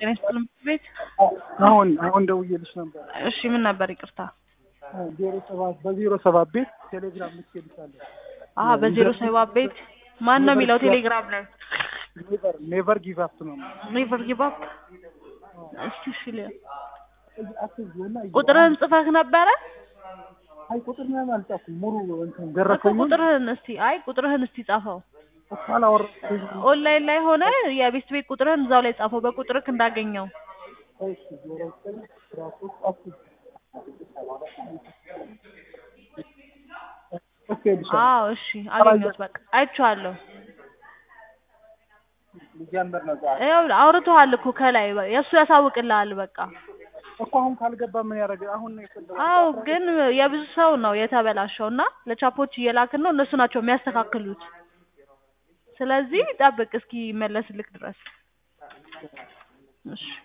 ጤና ይስጥልኝ ምክር ቤት። አሁን አሁን ደውዬልሽ ነበር። እሺ ምን ነበር? ይቅርታ። ዜሮ ሰባት በዜሮ ሰባት ቤት ቴሌግራም ልትሄድሻለሁ። አሀ በዜሮ ሰባት ቤት ማን ነው የሚለው ቴሌግራም ላይ? ኔቨር ኔቨር ጊቭ አፕ ነው። ኔቨር ጊቭ አፕ። እስቲ እሺ ል አትዝና ቁጥርህን ጽፈህ ነበረ አይ ቁጥር ምናምን አልጻፍኩም። ሙሉ እንትን እኮ ደረሰኝ ቁጥርህን እስቲ አይ ቁጥርህን እስቲ ጻፈው። እኮ አላወራሁትም። ኦንላይን ላይ ሆነ የቤት ቤት ቁጥርህን እዛው ላይ ጻፈው በቁጥርህ እንዳገኘው። እሺ ዜሮ ዘጠኝ አስራ ሶስት አስር ኦኬ ልሻለሁ። አዎ እሺ አገኘሁት። በቃ አይቼዋለሁ። ሊጀምር ነው ዛሬ ይኸውልህ አውርቶሃል እኮ ከላይ የእሱ ያሳውቅልሃል። በቃ እኮ አሁን ካልገባ ምን ያደርግ? አሁን ነው የፈለገው። አዎ ግን የብዙ ሰው ነው የተበላሸው እና ለቻፖች እየላክን ነው እነሱ ናቸው የሚያስተካክሉት። ስለዚህ ጠብቅ እስኪ መለስልክ ድረስ እሺ